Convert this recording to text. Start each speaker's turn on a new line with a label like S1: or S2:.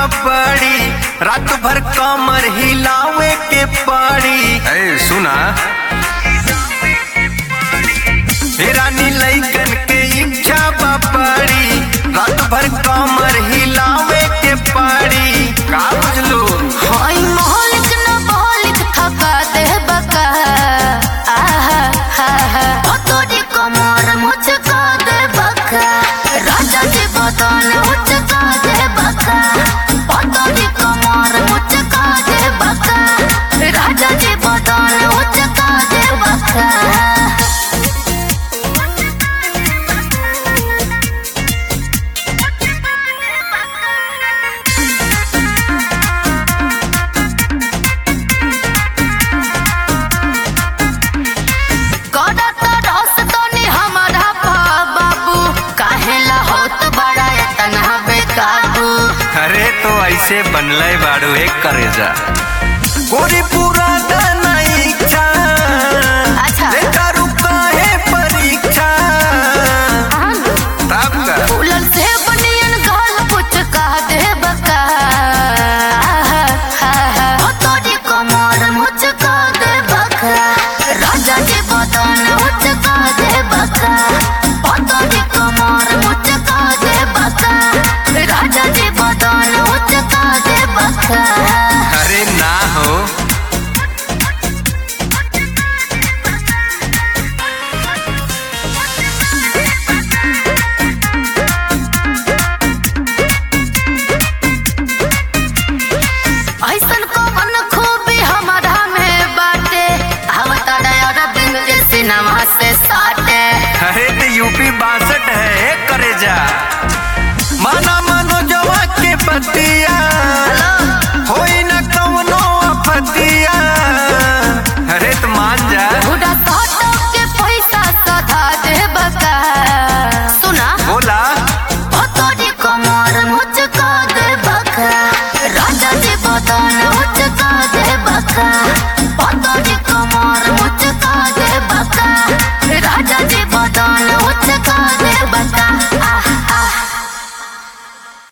S1: बड़ी रात भर कमर हिलावे के पड़ी ए सुना हे रानी लइकन के इच्छा बा बड़ी रात भर कमर हिलावे के पड़ी का बुझलू
S2: होई मोहलिक न मोहलिक थका दे बका आहा हा हा ओ तोरी कमर मुझको दे बका राजा जी बदन मुझको दे बका ओ तोरी कमर मुझको दे बका राजा जी बदन मुझको दे बका करत रस तनी हमारा पा बाबू काहेला होत बड़ा इतना बेकाबू
S1: अरे तो ऐसे बनले बाड़ू एक करे जा गोरी